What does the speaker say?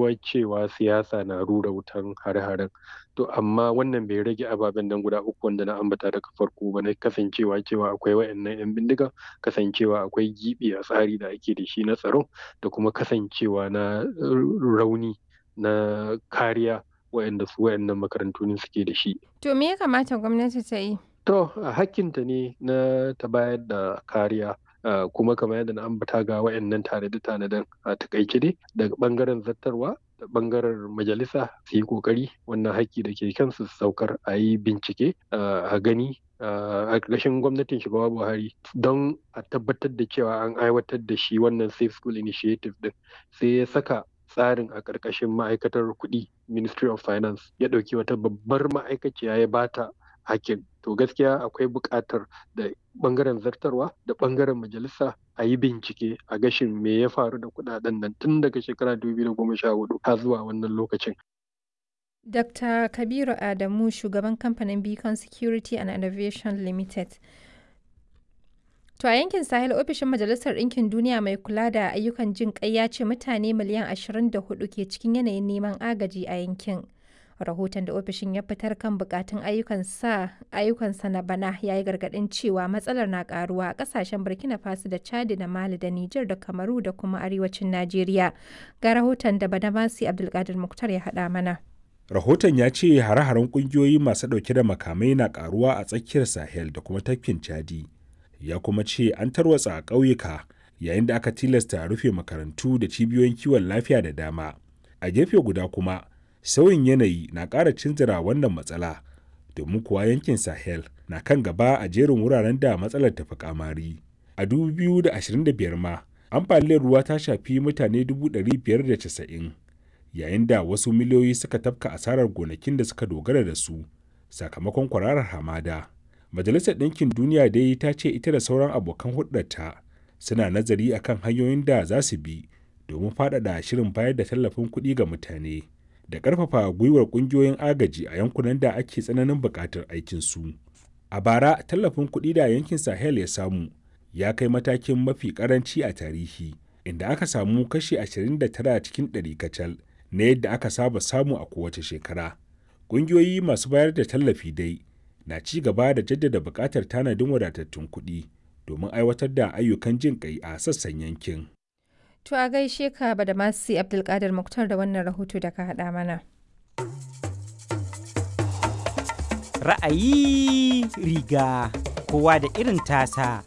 yiwuwar cewa siyasa na rura wutan hare-haren to amma wannan bai rage ababen nan guda uku wanda na ambata daga farko ba na kasancewa cewa akwai wayannan 'yan bindiga kasancewa akwai gibi a tsari da ake da shi na tsaro da kuma kasancewa na rauni na kariya wayanda su wayannan makarantu ne suke da shi To me ya kamata gwamnati ta yi? To, hakkinta ne na ta bayar da kariya Uh, kuma kamar yadda na ambata ga wayannan tanade-tanaden a takaice dai daga bangaren zartarwa da bangaren majalisa su yi kokari wannan haƙƙi da ke kansu saukar a yi bincike uh, a gani a ƙarshen gwamnatin shugaba buhari don a tabbatar da cewa an aiwatar da shi wannan safe school initiative din sai ya saka tsarin a ƙarƙashin ma'aikatar kuɗi ministry of finance ya ɗauki wata babbar ma'aikaciya ya bata hakin to gaskiya akwai buƙatar da ɓangaren zartarwa da ɓangaren majalisa a yi bincike a gashin me ya faru da kuɗaɗen nan tun daga shekara 2014 har zuwa wannan lokacin. Dr. Kabiru Adamu, shugaban kamfanin Beacon Security and Innovation Limited. To a yankin Sahel ofishin Majalisar Ɗinkin Duniya mai kula da ayyukan jin ƙai ya ce mutane miliyan 24 ke cikin yanayin neman agaji a yankin. rahoton da ofishin ya fitar kan bukatun ayyukansa na bana ya yi gargadin cewa matsalar na karuwa a kasashen burkina faso da chadi da mali da niger da kamaru da kuma arewacin najeriya ga rahoton da badamasi abdulkadir muktar ya haɗa mana rahoton ya ce hare-haren kungiyoyi masu ɗauke da makamai na karuwa a tsakiyar sahel da kuma tafkin chadi ya kuma ce an tarwatsa a ƙauyuka yayin da aka tilasta rufe makarantu da cibiyoyin kiwon lafiya da dama a gefe guda kuma sauyin yanayi na ƙara cinzira wannan matsala domin kuwa yankin sahel na kan gaba a jerin wuraren da matsalar tafi kamari a 2025 ma ambaliyar ruwa ta shafi mutane 590 yayin da wasu miliyoyi suka tafka asarar gonakin da suka dogara da su sakamakon kwararar hamada majalisar ɗinkin duniya dai ta ce ita da sauran abokan hulɗarta suna nazari akan hanyoyin da za su bi domin faɗaɗa shirin bayar da tallafin kuɗi ga mutane da ƙarfafa gwiwar ƙungiyoyin agaji a yankunan da ake tsananin buƙatar aikinsu. A bara, tallafin kuɗi da yankin Sahel ya samu ya kai matakin mafi ƙaranci a tarihi, inda aka samu kashi 29 cikin ɗari kacal na yadda aka saba samu a kowace shekara. Ƙungiyoyi masu bayar da tallafi dai na ci gaba da jaddada buƙatar tanadin wadatattun kuɗi domin aiwatar da ayyukan jin ƙai a sassan yankin. To a gaishe ka ba da masu Abdulkadir Muktar da wannan rahoto da ka haɗa mana. Ra'ayi riga kowa da irin tasa.